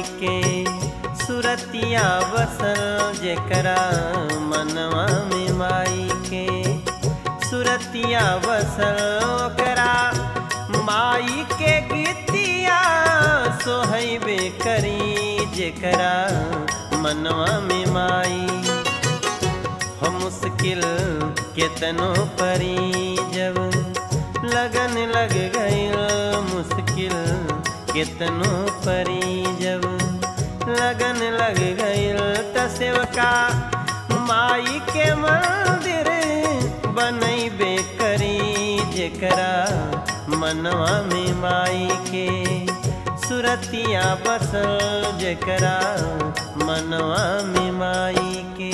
के सुरतिया बसल जेकरा मनवा में माई के सुरतिया बसल ओकरा माई के गीतिया सोहैबे करी जेकरा मनवा में माई हो मुश्किल केतनो परी जब लगन लग गई मुश्किल केतनो परी जब लगन लग गई त सेवका माई के मंदिर बनैबे करी जेकरा मनवा में माई के सुरतिया बसल जेकरा मनवा में माई के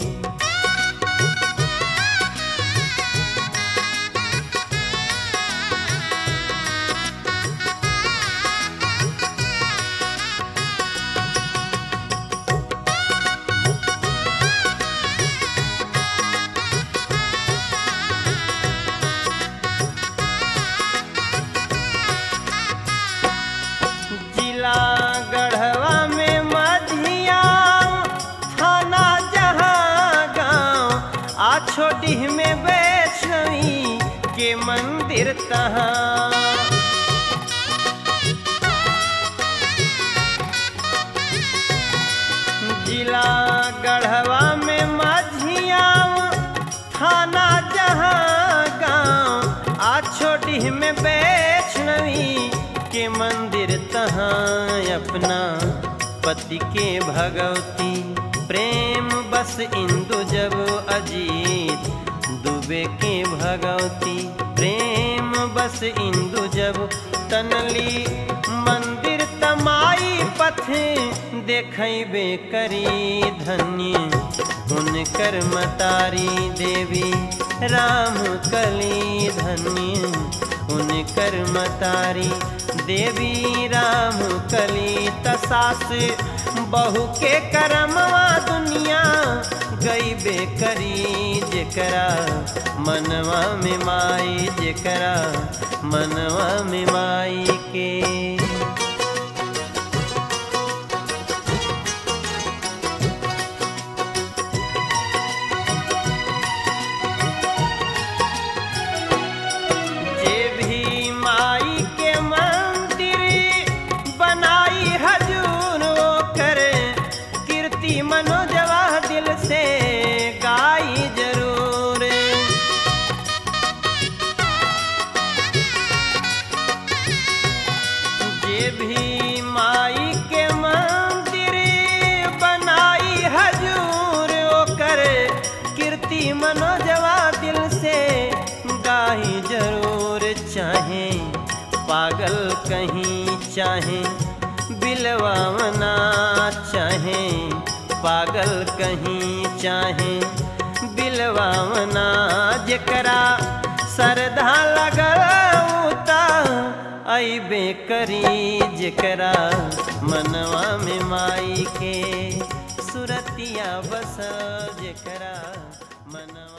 जिला गढ़वा में मधिया थाना जहाँ गाँव आ छोडीह में वैष्णवी के मंदिर तहाँ जिला गढ़वा में मझिया थाना जहाँ गाँव आ छोडीह में वैष्णवी के मंदिर तहाँ अपना पति के भगवती प्रेम बस इंदु जब अजीत दुबे के भगवती प्रेम बस इंदु जब तनली मंदिर तमाई पथ देखैबे करी धन्य हुनकर मतारी देवी राम कली धन्य हुनकर मतारी देवी राम कली तसास बहु के करमवा दुनिया गईबे करी जेकरा मनवा में माई जेकरा मनवा में माई के जे भी माई के मंदिर बनाई हजूर वो करे कीर्ति मनोजवा दिल से गाई जरूर जे भी माई के मंदिर बनाई हजूर वो करे कीर्ति मनोजवा दिल से गाही जरूर चाहे पागल कहीं चाहे बिलवावना चाहे पागल कहीं चाहे बिलवावना जेकरा सरधा लगल उता अबे करी जेकरा मनवा में माई के सुरतिया बस जेकरा मनवा